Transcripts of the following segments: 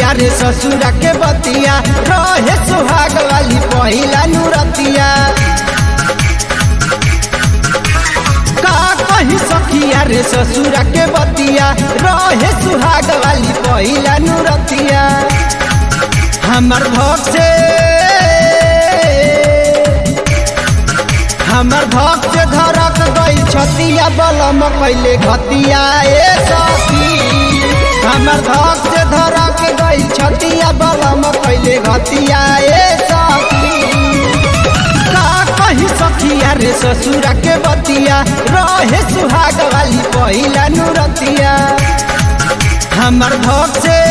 सखिया रे ससुरा के बतिया रहे सुहाग वाली पहिला नुरतिया का कही सखिया रे ससुरा के बतिया रहे सुहाग वाली पहिला नुरतिया हमर भक्त से हमर भक्त से धरक गई छतिया बलम कैले घतिया ए सखी हमर भक्त से धरक गई छतिया बलम कैले घतिया ए सखी का कही सखिया रे ससुरा के बतिया रहे सुहाग वाली पहिला नुरतिया हमर भक्त से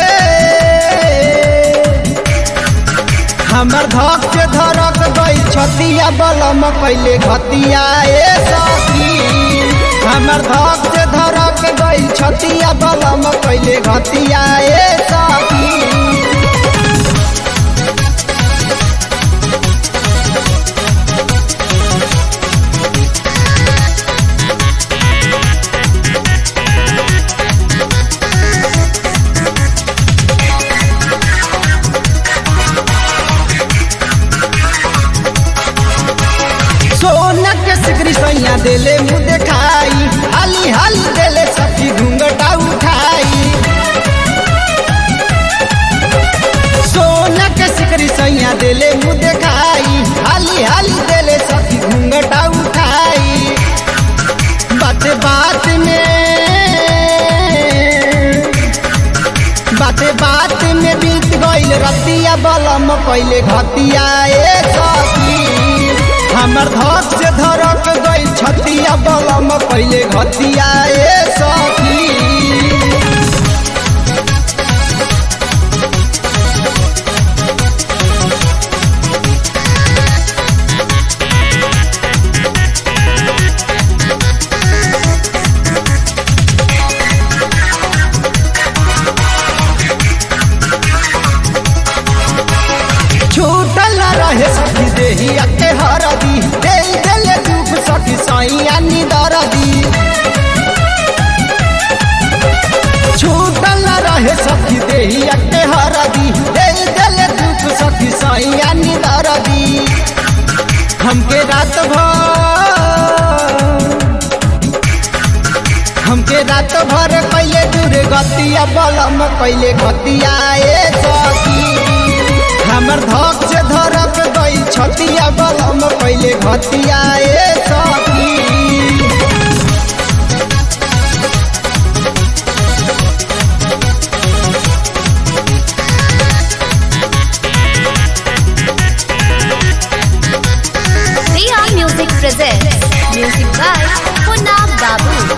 हमर धक से धरक गई छतिया बलम कैले घतिया ए सखी हमर धक से धरक गई छतिया बलम कैले घतिया ए सखी सोना के सिकरी सैया देले मुँह देखाई हाली हाली देले सखी घूंघटा उठाई सोना के सिकरी सैया देले मुँह देखाई हाली हाली देले सखी घूंघटा उठाई बात बात में बाते बात में बीत गईल रतिया बलम कैले घतिया ए सखी हमर धक से धरक गई छतिया बलम कैले घतिया ए सखी छूटल न रहे सखी देहिया के हरदी दे देले दुख सखी सैया निदरदी छूटल न रहे सखी देहिया के हरदी दे देले दुख सखी सैया निदरदी हमके रात भर हमके रात भर कैले दूर गतिया बलम कैले घतिया ए सखी हमर धक से धरक गई छतिया बलम कैले घतिया ए सखी Priya Music presents music by Punna Babu.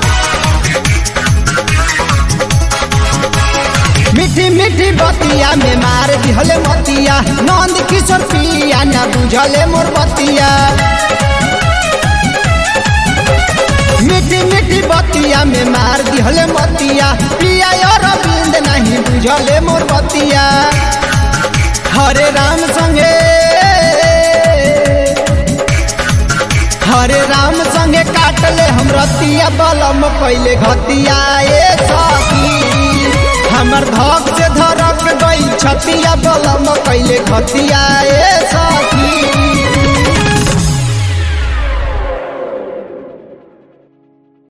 मीठी मीठी बतिया में मार दिहले मतिया नंद किशोर पिया न बुझले मोर बतिया मीठी मीठी बतिया में मार दिहले मतिया पिया और अरविंद नहीं बुझले मोर बतिया हरे राम संगे हरे राम संगे काटले हम रतिया बलम कैले घतिया ए सखी हमर धक से धरक गई छतिया बलम कैले घतिया ए सखी